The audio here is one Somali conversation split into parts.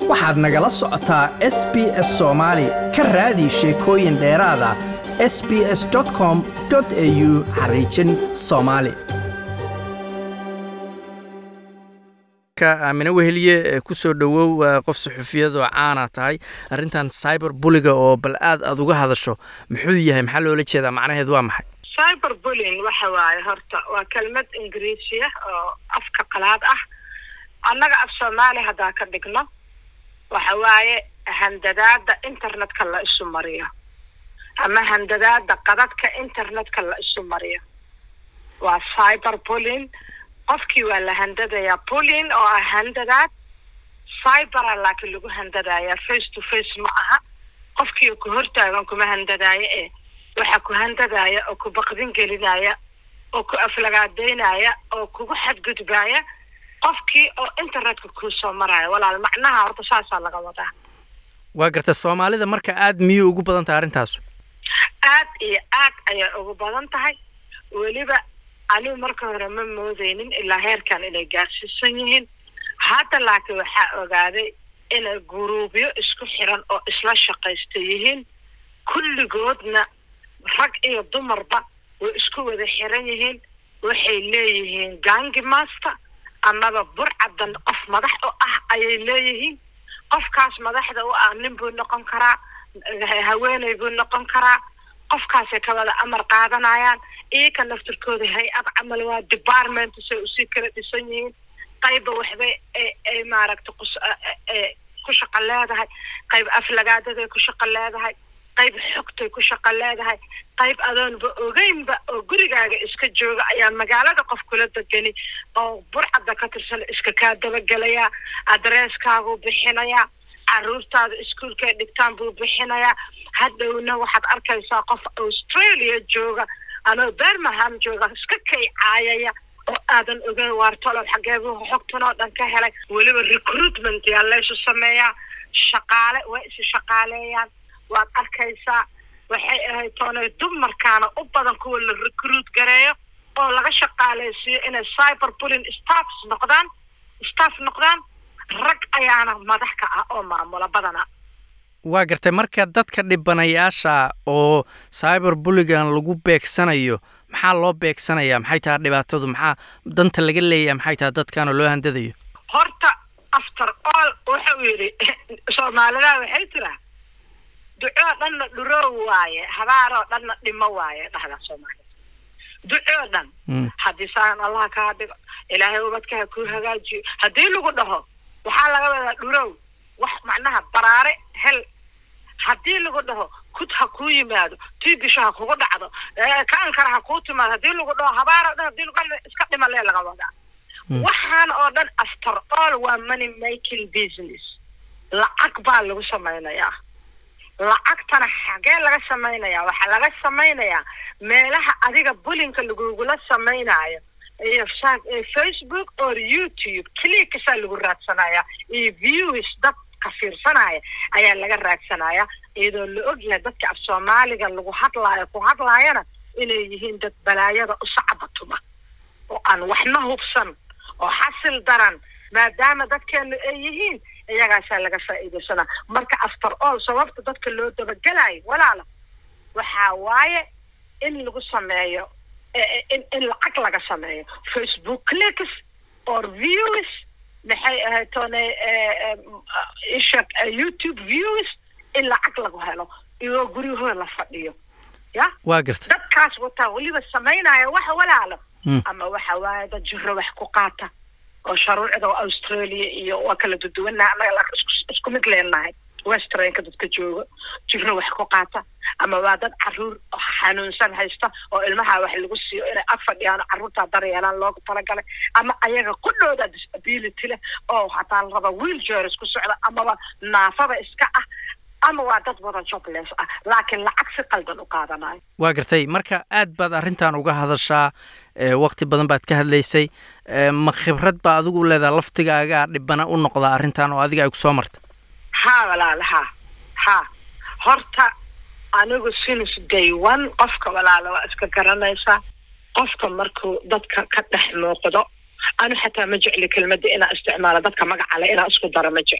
waxaad nagala socotaa s b s soomaali ka raadi sheekooyin dheeraada s b s com au xariijin soomaali aamine weheliye kusoo dhowow qof suxufiyadoo caana tahay arrintan cyber buliga oo bal aad aad uga hadasho muxuu yahay maxaa loola jeedaa macnaheed waa maxay cyber bullying waxa waaye horta waa kelmad ingiriisi ah oo afka qalaad ah annaga af soomaali haddaa ka dhigno waxa waaye handadaada internetka la isu mariyo ama handadaada qadadka internetka la isu mariyo waa cyber bullying qofkii waa la handadayaa bullying oo ah handadaad cybera laakiin lagu handadayaa face to face ma aha qofkii ku hortaagan kuma handadaayo ee waxaa ku handadaaya oo ku baqdin gelinaya oo ku aflagaadeynaya oo kugu xadgudbaaya qofkii oo internetka kuu soo maraya walaal macnaha horta saasaa laga wadaa waa garta soomaalida marka aad miyay ugu badan tahay arrintaasu aad iyo aad ayay ugu badan tahay weliba anigu marka hore ma moodeynin ilaa heerkan inay gaarsiisan yihiin hadda laakiin waxaa ogaaday inay guruubyo isku xiran oo isla shaqaysta yihiin kulligoodna rag iyo dumarba way isku wada xiran yihiin waxay leeyihiin gangi master amaba burcadan qof madax u ah ayay leeyihiin qofkaas madaxda u ah nin buu noqon karaa haweeney buu noqon karaa qofkaasay ka wada amar qaadanayaan iyaka naftirkooda hay-ad camal waa department say usii kala dhisan yihiin qayba waxbay ay maaragta ku shaqo leedahay qayb aflagaadaday ku shaqo leedahay qayb xogtay ku shaqo leedahay qayb adoonba ogeynba oo gurigaaga iska jooga ayaa magaalada qof kula degani oo burcadda ka tirsan iska kaa dabagelayaa adresskaaguu bixinayaa caruurtaada iskuolkay dhigtaan buu bixinayaa hadhowna waxaad arkaysaa qof australia jooga ama bermaham jooga iska kay caayaya oo aadan ogeyn waartolow xageebuu xogtan oo dhan ka helay weliba recruitment yaa laysu sameeyaa shaqaale way isi shaqaaleeyaan waad arkaysaa waxay ahayd toonay dumarkaana u badan kuwa la recruit gareeyo oo laga shaqaaleysiiyo inay cyber bulling staffs noqdaan staff noqdaan rag ayaana madax ka ah oo maamula badana waa gartay marka dadka dhibanayaasha oo cyber bulligan lagu beegsanayo maxaa loo beegsanayaa maxay tahay dhibaatadu maxaa danta laga leeyahay maxay tahay dadkaanoo loo handadayo horta after all wuxuu yidhi soomaalida waxay tiraa ducoo dhanna dhuroow waaye habaaroo dhanna dhimo waaye dhahda soomaalida ducoo dhan haddii saan allah kaa dhigo ilaahay ubadka ha kuu hagaajiyo haddii lagu dhaho waxaa laga wadaa dhurow wax macnaha baraare hel haddii lagu dhaho kud ha kuu yimaado tiibisho ha kugu dhacdo kaankara ha kuu timaado haddii lagu dhaho habaaroo dhan hadii lagu iska dhimalee laga wadaa waxaan oo dhan after all waa money making business lacag baa lagu samaynayaa lacagtana xagee laga samaynayaa waxaa laga samaynayaa meelaha adiga bulinka lagugula samaynayo iyo facebook or youtube clikasaa lagu raadsanayaa iyo views dadka fiirsanaya ayaa laga raadsanaya iyadoo la ogyahay dadka af soomaaliga lagu hadlaayo ku hadlaayana inay yihiin dad balaayada u sacbatuma oo aan waxna hubsan oo xasil daran maadaama dadkeenu ay yihiin iyagaasaa laga faa'iidaysanaa marka after all sababta dadka loo dabagelayo walaala waxaa waaye in lagu sameeyo in in lacag laga sameeyo facebook clicks or views maxay ahayd toone isha youtube views in lacag lagu helo iyagoo guryahooda la fadhiyo ya waa garta dadkaas wataa weliba samaynaya waxa walaalo ama waxa waaye dad jiro wax ku qaata oo sharuucda australia iyo waa kala duduwannaha annaga isku mid leenahay westranka dadka jooga jiro wax ku qaata ama waa dad caruur xanuunsan haysta oo ilmaha wax lagu siiyo inay ag fadhiyaan carruurtaa daryeelaan loogu talagalay ama ayaga qudhooda disability leh oo hataa la raba wheelchairs ku socda amaba naafada iska ah ama waa dad wada jobless ah laakiin lacag si qaldan u qaadanayo waa gartay marka aad baad arrintan uga hadashaa wakti badan baad ka hadlaysay ma khibrad baa adigu leedaha laftigaagaa dhibana u noqdaa arrintan oo adiga ay kusoo marta ha walaala ha ha horta anigu sinus day one qofka walaala waa iska garanaysaa qofka markuu dadka ka dhex muuqdo anu xataa ma jecli kelmadda inaa isticmaalo dadka magacale inaa isku daro ma jecli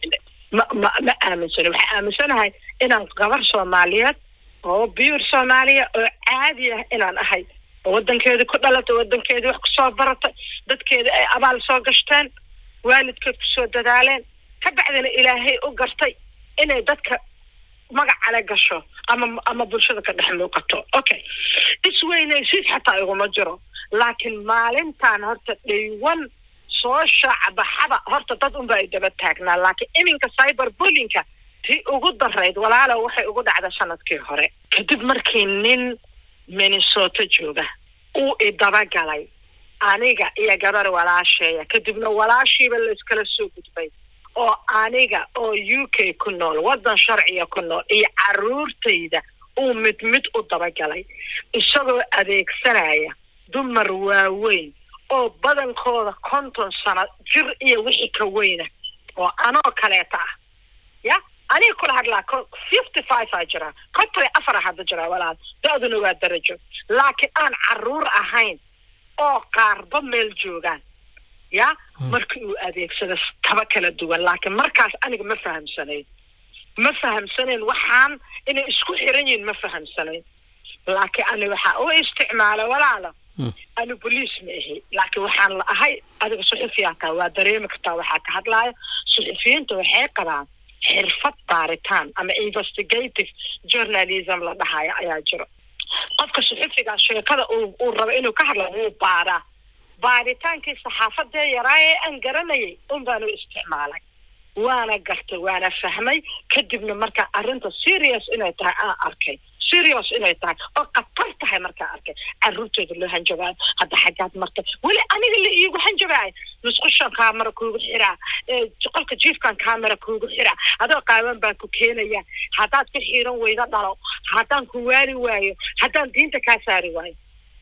ma ma ma aaminsani waxaa aaminsanahay inaan gabar soomaaliyeed oo biyur soomaaliya oo caadi ah inaan ahay oo wadankeedii ku dhalatay wadankeedii wax kusoo baratay dadkeedii ay abaal soo gashteen waalidkeed kusoo dadaaleen ka bacdina ilaahay u gartay inay dadka magacale gasho ama ama bulshada ka dhex muuqato okay isweynaysiis xataa iguma jiro laakiin maalintan horta dhaywan soo shaacbaxaba horta dad unba ay daba taagnaa laakiin iminka cyber bullyingka tii ugu darayd walaalo waxay ugu dhacda sanadkii hore kadib markii nin minnesota jooga uu idabagalay aniga iyo gabar walaasheeya kadibna walaashiiba layskala soo gudbay oo aniga oo u k ku nool waddan sharciga ku nool iyo caruurtayda uu mid mid u dabagalay isagoo adeegsanaya dumar waaweyn oo badankooda konton sano jir iyo wixii ka weyna oo anoo kaleeta ah ya aniga kula hadlaa fifty five aa jiraa konton iyo afar hadda jiraa walaal da-duna waa darajo laakiin aan caruur ahayn oo qaarba meel joogaan ya markii uu adeegsado taba kala duwan laakiin markaas aniga ma fahamsanayn ma fahamsanayn waxaan inay isku xiran yihiin ma fahamsanayn laakiin ani waxaa u isticmaala walaalo ani boliis ma ahi laakiin waxaan la ahay adiga suxufiyaa taa waa dareemi kartaa waxaa ka hadlaayo suxufiyiinta waxay qabaan xirfad baaritaan ama investigative journalism la dhahayo ayaa jiro qofka suxufigaa sheekada uu uu rabo inuu ka hadla wuu baaraa baaritaankii saxaafadee yaraa ee aan garanayay un baanu isticmaalay waana gartay waana fahmay kadibna markaa arrinta serious inay tahay aan arkay serious inay tahay oo khatar tahay markaa arkay caruurtooda loo hanjabaayo hadda xaggaad martay weli aniga la iigu hanjabaayo musqushan kaamara kuugu xiraa qolka jiifkan kaamara kuugu xiraa adoo qaaban baan ku keenaya haddaad ku xiiran weyda dhalo haddaan ku waali waayo haddaan diinta kaa saari waayo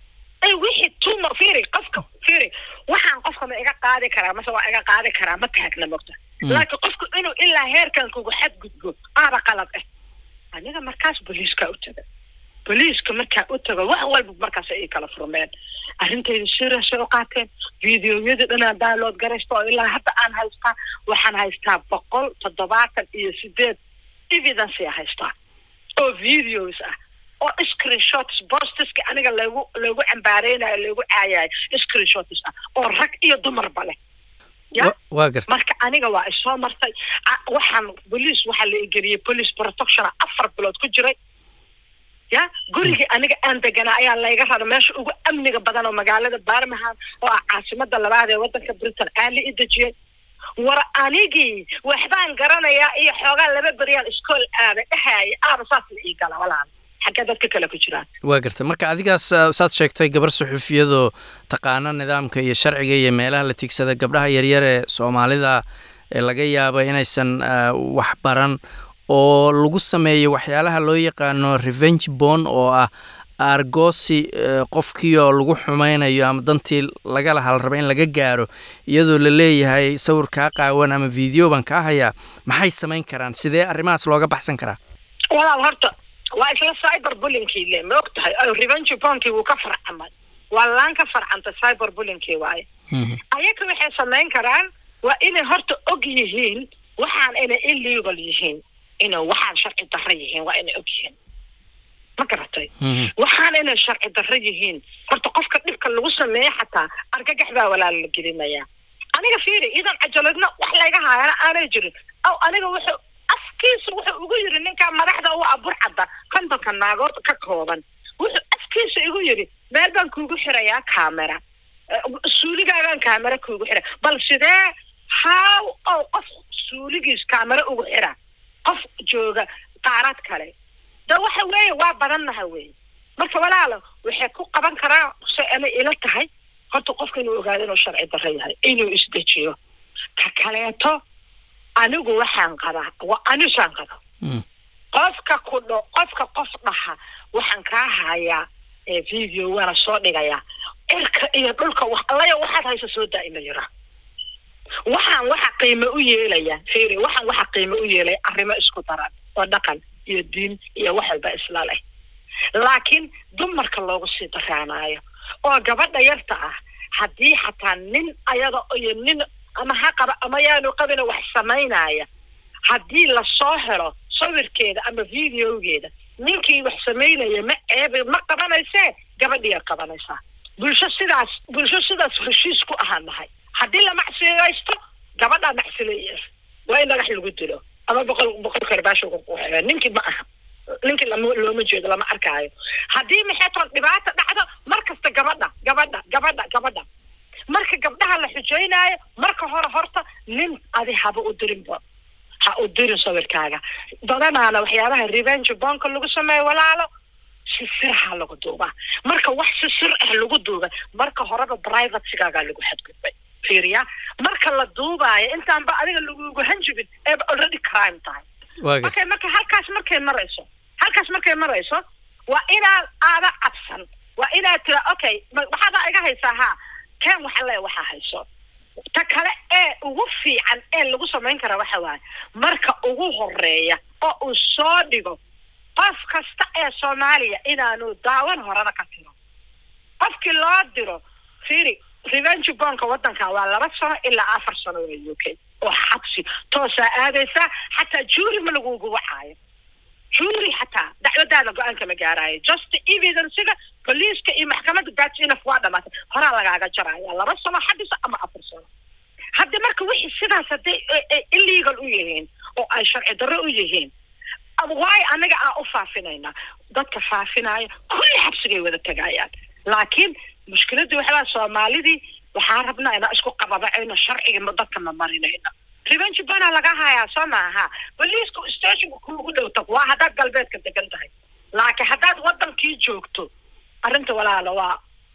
wixii tuma firi qofka firi waxaan qofka ma iga qaadi karaa mase waa iga qaadi karaa ma taagna mogta laakiin qofku inuu ilaa heerkan kugu xadgudbo aaba qalad ah aniga markaas boliiska u taga boliiska markaa u tago wax walba markaas ay kala furmeen arrintayda seriasay u qaateen videoyadii dhanaan download garaysta oo ilaa hadda aan haystaa waxaan haystaa boqol toddobaatan iyo sideed evidence a haystaa oo videos ah oo screenshots bostiska aniga lagu lagu cambaareynayo lagu caayayo screenshots ah oo rag iyo dumarba leh ya waa garta marka aniga waa isoo martay waxaan boliis waxaa la igeliyey police protectiona afar bilood ku jiray ya gurigii aniga aan deganaa ayaa layga rara meesha ugu amniga badan oo magaalada barmingham oo ah caasimada labaad ee waddanka britain aa la i dejiyey war anigii waxbaan garanayaa iyo xoogaa laba beryaan iskool aaba dhahaya aaba saas la ii gala walaal xaggee dadka kale ku jiraan waa garta marka adigaas saad sheegtay gabar suxufiyadoo taqaano nidaamka iyo sharciga iyo meelaha la tigsada gabdhaha yaryar ee soomaalida ee laga yaaba inaysan wax baran oo lagu sameeyo waxyaalaha loo yaqaano revenge bon oo ah aargoosi qofkii oo lagu xumaynayo ama dantii laga laha la raba in laga gaaro iyadoo la leeyahay sawir kaa qaawan ama video baan kaa hayaa maxay samayn karaan sidee arrimahaas looga baxsan karaa walaal horta waa isla cyber bullinkii le ma og tahay revenge bonkii wuu ka farcamay waa laan ka farcantay cyber bullinkii waaye ayaga waxay samayn karaan waa inay horta og yihiin waxaan inay illegal yihiin inay waxaan sharci darro yihiin waa inay og yihiin ma garatay waxaan inay sharci darro yihiin horta qofka dhibka lagu sameeyo xataa argagax baa walaal la gelinayaa aniga fiiri idan cajaladna wax layga haayana aanay jirin aw aniga wuxuu afkiisa wuxuu ugu yiri ninkaa madaxda u aburcadda kontonka naagood ka kooban wuxuu afkiisa igu yiri meel baan kuugu xirayaa camera suuligaagaan camera kuugu xira bal sidee how ow qof suuligiis camera ugu xira qof jooga qaarad kale de waxa weeye waa badannaha wey marka walaalo waxay ku qaban karaa se ana ila tahay horta qofka inuu ogaado inuu sharci darro yahay inuu isdejiyo ka kaleeto anigu waxaan qabaa waa anisaan qaba qofka ku dho qofka qof dhaha waxaan kaa hayaa video waana soo dhigayaa cirka iyo dhulka wax allaya waxaad haysa soo daa ina yira waxaan waxa qiimo u yeelaya fiiri waxaan waxa qiimo u yeelaya arrimo isku daran oo dhaqan iyo diin iyo wax walba isla leh laakiin dumarka loogu sii daraanaayo oo gabadha yarta ah haddii xataa nin ayada iyo nin ama ha qaba ama yaanu qabina wax samaynaya haddii lasoo helo sawirkeeda ama videogeeda ninkii wax samaynaya ma ceebe ma qabanaysee gabadhiya qabanaysaa bulsho sidaas bulsho sidaas heshiis ku ahaan nahay haddii la macsileysto gabadhaa macsileeya waa in dhagax lagu dilo ama boqol boqol karbaasho ninkii ma aha ninkii lama looma jeedo lama arkaayo haddii maxay toon dhibaata dhacdo mar kasta gabadha gabadha gabadha gabadha marka gabdhaha la xujeynaayo marka hore horta nin adi haba u dirinba ha u dirin sawirkaaga badanaana waxyaabaha revenge bonka lagu sameeyo walaalo si sirha lagu duubaa marka wax si sir ah lagu duuba marka horeba privatsigaagaa lagu xadgudbay fiiriya marka la duubaayo intaanba adiga lagugu hanjibin eeba already crime tahay markay marka halkaas markay marayso halkaas markay marayso waa inaad aada cabsan waa inaad tira okay waxaada iga haysaa haa ken waxa le waxaa hayso ta kale ee ugu fiican ee lagu samayn kara waxa waaye marka ugu horeeya oo uu soo dhigo qof kasta ee soomaaliya inaanu daawan horena ka tiro qofkii loo diro fiiri revenge bonka waddanka waa laba sano ilaa afar sano waa u k oo xabsi toosaa aadaysaa xataa juuri ma lagugu wacaayo juuri xataa dacwadaada go-aanka ma gaaraayo just evidencega boliiska iyo maxkamadda gatinaf waa dhamaatay horaa lagaaga jaraya laba sano xabisa ama afar sano hadda marka wixii sidaas hadday illegal u yihiin oo ay sharci darro u yihiin waayo anaga aan u faafinayna dadka faafinaya kulli xabsigay wada tagayaan laakiin mushkiladii waxaa soomaalidii waxaa rabnaa inaa isku qababacayno sharciga dadka ma marinayno revenge bana laga hayaa soo maaha boliiska stationka kuugu dhow tag waa haddaad galbeedka degan tahay laakiin haddaad waddankii joogto arrinta walaala waa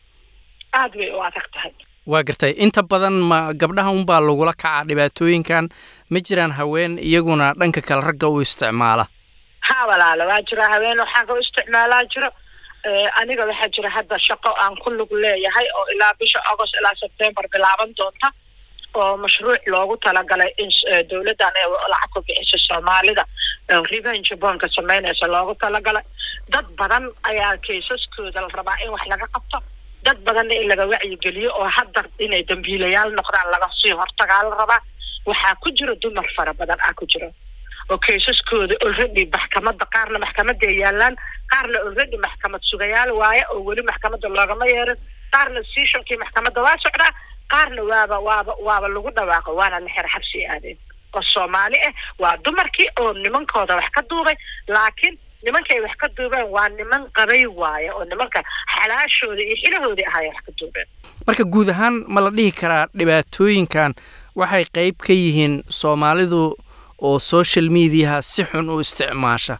aada bay u adag tahay waa gartay inta badan ma gabdhaha unbaa lagula kacaa dhibaatooyinkan ma jiraan haween iyaguna dhanka kale ragga u isticmaala ha walaala waa jira haween waxaan u isticmaalaa jiro aniga waxaa jira hadda shaqo aan ku lug leeyahay oo ilaa bisha agost ilaa sebtembar bilaaban doonta oo mashruuc loogu talagalay in dowladdan ee lacag ku bixiso soomaalida revenge bonka samaynaysa loogu talagalay dad badan ayaa kaysaskooda la rabaa in wax laga qabto dad badanna in laga wacyigeliyo oo hadda inay dambiilayaal noqdaan laga sii hortagaa la rabaa waxaa ku jira dumar fara badan ah ku jira oo kaysaskooda already maxkamadda qaarna maxkamadda ay yaalaan qaarna already maxkamad sugayaal waaye oo weli maxkamadda loogama yeerin qaarna seashonkii maxkamadda waa socdaa qaarna waaba waaba waaba lagu dhawaaqo waana la xer xabsi aadeen oo soomaali ah waa dumarkii oo nimankooda wax ka duubay laakiin nimankay wax ka duubeen waa niman qabay waaye oo nimanka xalaashooda iyo xilahoodii ahaay wax ka duubeen marka guud ahaan ma la dhihi karaa dhibaatooyinkan waxay qayb ka yihiin soomaalidu oo social mediaha si xun u isticmaasha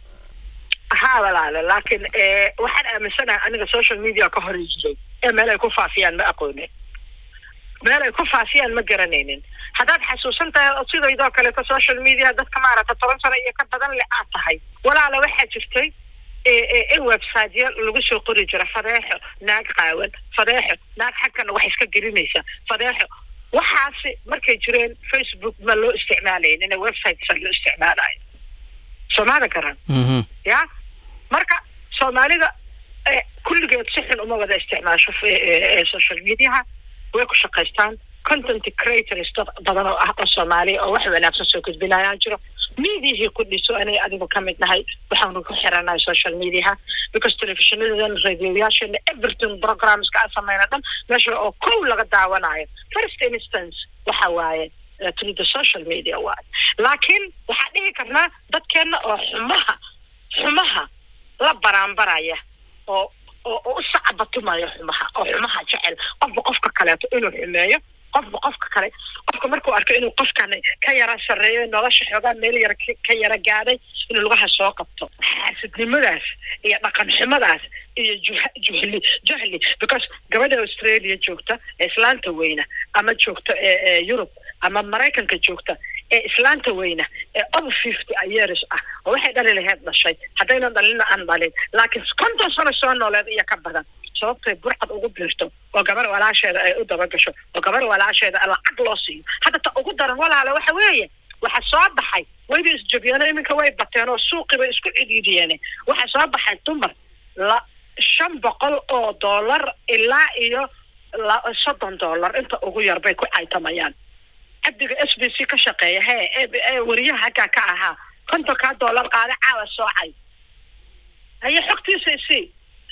ha walaalo laakiin waxaan aaminsanahay aniga social media ka hor jiray ee meel ay ku faafiyaan ma aqoonin meel ay ku faafiyaan ma garanaynin haddaad xasuusan tahay sidaydoo kaleeto social media dadka maaragta toban sano iyo ka badan le aad tahay walaala waxaa jirtay in websiteya lagu soo qori jira fadeexo naag qaawan fadeexo naag xagkana wax iska gelinaysa fadeexo waxaasi markay jireen facebook ma loo isticmaalaynin websitesa loo isticmaalayo soomada garan ya marka soomaalida kulligeed si xun uma wada isticmaasho social mediaha way ku shaqaystaan content creators dad badan oo ah oo soomaaliya oo wax wanaagsan soo gudbinayaa jiro mediahii ku dhiso anay adigu ka mid nahay waxaanu ku xiranahay social mediaha because telefishinadadan radioyaashana everything programska aan sameyna dhan meesha oo kow laga daawanayo first instance waxa waaye through the social media waaye laakiin waxaan dhihi karnaa dadkeenna oo xumaha xumaha la baraanbaraya oo oo u sacabatumaya xumaha oo xumaha jecel qofba qofka kaleeto inuu xumeeyo qofba qofka kale qofka markuu arko inuu qofkan ka yara sarreeyo nolosha xoogaa meel yara ka yara gaadhay inuu lugaha soo qabto xaasidnimadaas iyo dhaqan xumadaas iyo juhli jahli because gabadha australia joogta ee islaanta weyna ama joogta ee yurub ama maraykanka joogta ee islaanta weyna ee over fifty years ah oo waxay dhali laheyd dhashay haddaynan dhalina aan dhalin laakiin konton sano soo nooleed iyo ka badan sababtay burcad ugu biirto oo gabar walaasheeda ay u dabagasho oo gabar walaasheeda lacag loo siiyo hadda ta ugu daran walaale waxa weeye waxa soo baxay wayba isjabiyeen iminka way bateen oo suuqii bay isku cidhiidiyeen waxa soo baxay dumar la shan boqol oo dollar ilaa iyo soddon dollar inta ugu yar bay ku caytamayaan cabdiga s b c ka shaqeeya hee ee wariyaha haggaa ka ahaa kontonkaa doolar qaada caawa soocay haye xogtiisa isii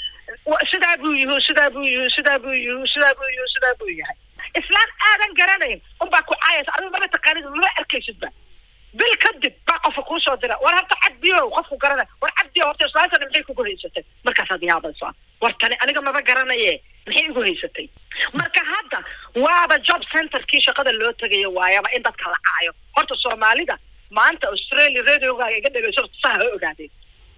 sidaa buu yihu sidaa buu yihu sidaa buu yihu sidaa buu yihu sidaa buu yahay islaan aadan garanayn unbaa ku caayaysa adigu maba taqaanid maba arkaysidba bil kadib baa qofka kuu soo dira war horta cabdiyow qofku garanay war cabdiyo horta islaantana maxay kugu haysatay markaasaad yaabaysaa war tani aniga maba garanaye maxay igu haysatay marka hadda waaba job centerkii shaqada loo tegayo waayaba in dadka la caayo horta soomaalida maanta australia radiogaaga iga dhegeyso saa ha ogaadeen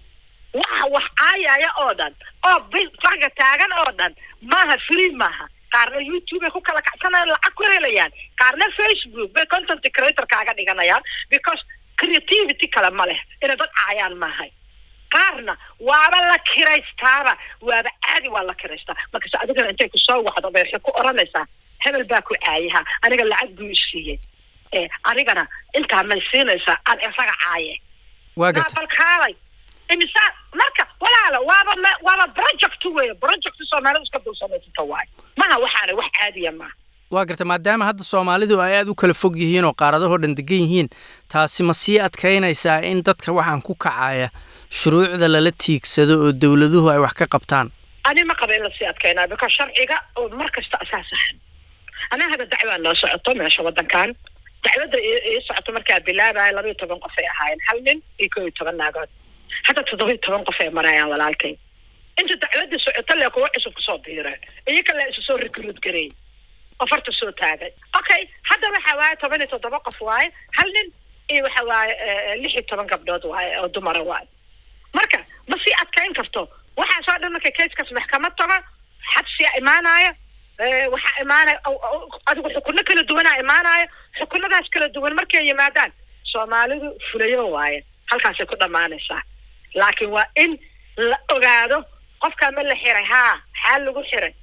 waxa wax caayaya oo dhan oo bisaga taagan oo dhan maaha free maaha qaarna youtube ay ku kala kacsanayaan lacag ku helayaan qaarna facebook bay content creator kaaga dhiganayaan because creativity kale ma leh inay dad caayaan maahay qaarna waaba la kiraystaaba waaba caadi waa la kiraystaa markase adigana intay kusoo wacdo bay waxay ku oranaysaa hebel baa ku caayaha aniga lacag buu isiiyey e anigana intaa may siinaysaa aan isaga caaye waa garta balkaalay imisa marka walaala waaba ma- waaba project weeye project soomaalida iska dul samaysata waayo maha waxaana wax caadiya maaha waa garta maadaama hadda soomaalidu ay aada u kala fog yihiin oo qaaradahoo dhan degan yihiin taasi ma sii adkaynaysaa in dadka waxaan ku kacaya shuruucda lala tiigsado oo dowladuhu ay wax ka qabtaan ani ma qaba in lasii adkaynaa because sharciga oo mar kasta asaasahan anaa hada dacwaa noo socoto meesha wadankan dacwadda ii ii socoto markaa bilaabaya laba iyo toban qof ay ahaayeen hal nin iyo koo iyo toban naagood hadda toddoba iyo toban qof ay marayaan walaalkay inta dacwadda socoto lee kuwa cusub kusoo biireen iyaga lee isu soo recruit gareey oo farta soo taagay okay hadda waxa waaye toban iyo toddoba qof waaye hal nin iyo waxa waaye eh, lix iyo toban gabdhood waaye oo dumara waaye marka ma sii adkayn karto waxaasoo dhan marka kayskas maxkamad tago xabsiyaa imaanaya eh, waxaa imaanaya o- o- adigu xukuno kala duwanaa imaanaya xukunadaas kala duwan markay yimaadaan soomaalidu fulayo waaye halkaasay ku dhammaanaysaa laakiin waa in la ogaado qofkaa ma la xiray haa maxaa lagu xiray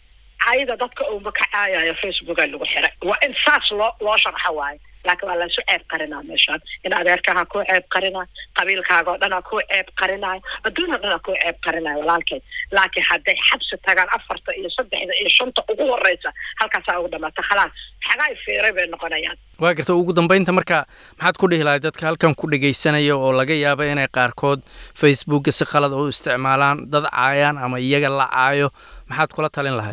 cayda dadka uunba ka caayayo facebooka lagu xiray waa in saas loo loo sharxa waayo laakiin waa laysu ceeb qarinaa meeshaan in adeerkaha kuu ceeb qarinaayo qabiilkaaga oo dhanaa kuu ceeb qarinaayo adduun oo dhanaa kuu ceeb qarinaayo walaalkay laakiin hadday xabsi tagaan afarta iyo saddexda iyo shanta ugu horeysa halkaasaa ugu dhamaata khalaas xagaay fiiray bay noqonayaan waa garta ugu dambeynta marka maxaad ku dhihi lahay dadka halkan ku dhegaysanaya oo laga yaabo inay qaarkood facebooka si qalad u isticmaalaan dad caayaan ama iyaga la caayo maxaad kula talin lahay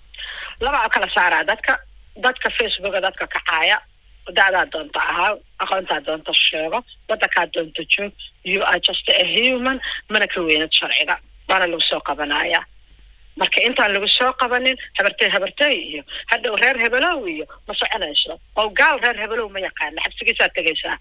labaa kala saaraa dadka dadka facebooka dadka kacaaya da'daa doonta ahaa aqoontaa doonta sheego wadankaa doonta joog you are just a human mana ka weynad sharciga waana lagu soo qabanaya marka intaan lagu soo qabanin habartey habartey iyo hadhow reer hebelow iyo ma soconayso oo gaal reer hebelow ma yaqaana xabsigiisaa tegaysaa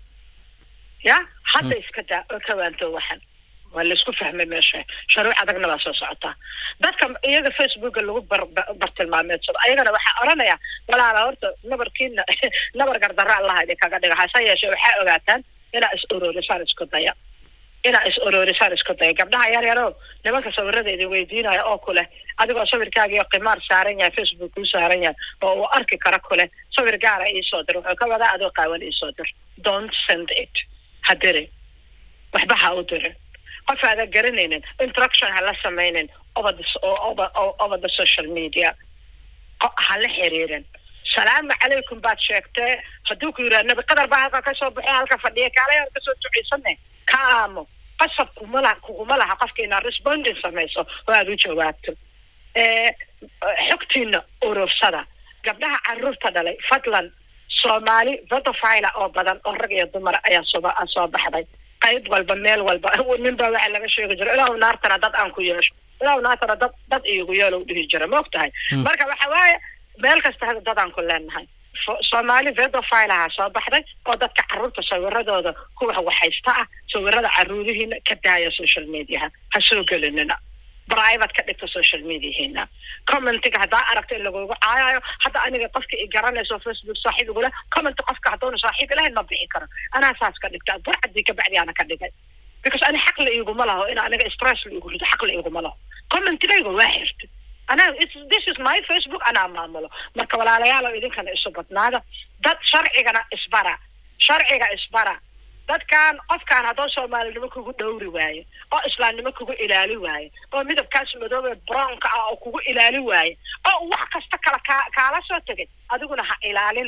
ya hadda iska daa oo ka waanto waxan waa laisku fahmay meesha sharuuc adagna waa soo socotaa dadka iyaga facebooka lagu bar ba- bartilmaameedsado ayagana waxaa oranaya walaala horta nabarkiina nabar gardara allaha idinkaga dhiga hase yeeshee waxaa ogaataan inaa is ururisaan isku daya inaa is ururisaan isku daya gabdhaha yar yarow nimanka sawirada idin weydiinaya oo kule adigoo sawirkaagiyo qimaar saaran yahay facebook kuu saaran yahay oo uu arki kara kule sawir gaara iisoo dir wuxuu ka wadaa adoo qaawan iisoo dir don't send it ha dirin waxba ha u dirin qof aadan garanaynin introduction ha la samaynin over the, over, over the social media Qo- ha la xiriirin salaamu calaykum baad sheegtee hadduu ku yidhaha nabi qadar baa halka kasoo baxay halka fadhiya kaalay halka soo duceysane ka aamo qasab kuma laha kuguma laha qofka inaad responding samayso oo aada u jawaabto Eh, xogtiina urursada gabdhaha caruurta dhalay fadlan soomaali vodofila oo badan oo rag iyo dumar ayaa soo soo baxday qayb walba meel walba nin baa waxaa laga sheegi jira ilaahu naartana dad aan ku yeesho ilaahu naartana dad dad iigu yeelo u dhihi jira ma og tahay marka waxa waaye meel kasta hada dad aan ku leenahay Fo- soomaali vedofilaha soo baxday oo dadka caruurta sawiradooda kuwa waxaysta ah sawirada caruurihiina ka daaya social mediaha ha soo gelinina private ka dhigta social mediahiina commentiga haddaa aragto in lagugu caayayo hadda aniga qofka i garanayso facebook saaxiib igula comment qofka hadduuna saaxiib ilahayn ma bixi karo anaa saas ka dhigta burcadii kabacdi ana ka dhigay because ani xaq la iguma laho in aniga stress la igu rido xaq la iguma laho commentigayga waa xirtay anaa it's- this is my facebook anaa maamulo marka walaalayaal oo idinkana isu badnaada dad sharcigana isbara sharciga isbara dadkan qofkaan haddoo soomaalinimo kugu dhowri waaye oo islaamnimo kugu ilaali waaye oo midabkaas madoobe brownka ah oo kugu ilaali waaye oo wax kasta kala kaa kaala soo tegay adiguna ha ilaalinin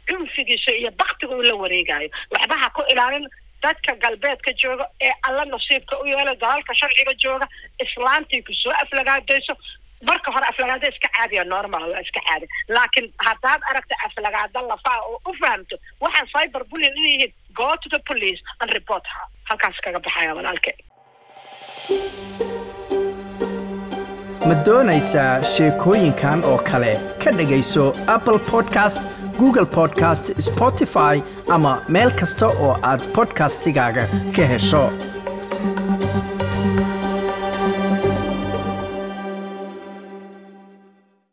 cunfigiisa iyo baktiga uu la wareegayo waxba ha ku ilaalin dadka galbeedka jooga ee alla nasiibka u yeela dalalka sharciga jooga islaantii ku soo aflagaadayso marka hore aflagaada iska caadiya normal waa iska caadi laakiin haddaad aragta aflagaada lafaa oo u fahamto waxaan cyber bullying inay yihiin go to the police and report her halkaas kaga baxaya walaalke ma doonaysaa sheekooyinkan oo kale ka dhegayso apple podcast google podcast spotify ama meel kasta oo aad podcastigaaga ka hesho